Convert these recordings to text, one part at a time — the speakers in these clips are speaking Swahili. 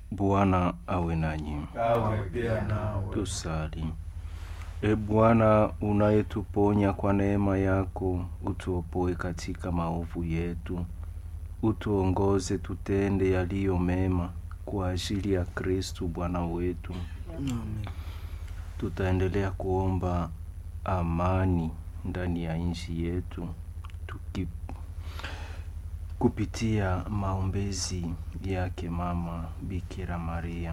Bwana awe nanyi. awe pia nawe. Tusali. E Bwana, unayetuponya kwa neema yako, utuopoe katika maovu yetu, utuongoze tutende yaliyo mema kwa ajili ya Kristu Bwana wetu. Tutaendelea kuomba amani ndani ya nchi yetu tuki kupitia maombezi yake Mama Bikira Maria.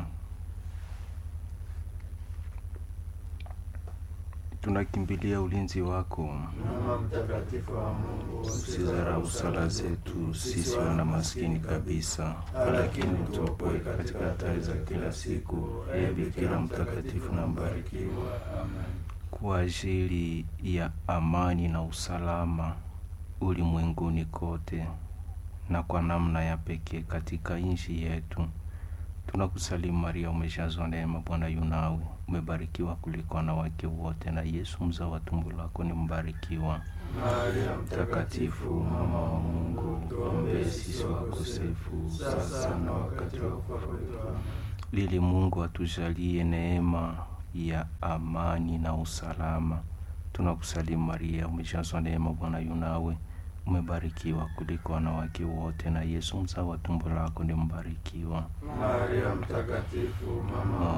Tunakimbilia ulinzi wako, Mama mtakatifu wa Mungu, usizarau sala zetu sisi wana maskini kabisa, lakini utuopoe katika hatari za kila siku. Ee Bikira mtakatifu na mbarikiwa, kwa ajili ya amani na usalama ulimwenguni kote na kwa namna ya pekee katika nchi yetu tunakusalimu Maria, umejazwa neema, Bwana yu nawe, umebarikiwa kuliko wanawake wote, na Yesu mzao wa tumbo lako ni mbarikiwa. Maria Mtakatifu mama wa Mungu, tuombee sisi wakosefu sasa na wakati wa kufa kwetu. Amen. Ili Mungu atujalie neema ya amani na usalama. Tunakusalimu Maria, umejazwa neema, Bwana yu nawe, umebarikiwa kuliko wanawake wote, na Yesu mzao wa tumbo lako ni mbarikiwa. Maria mtakatifu, mama wa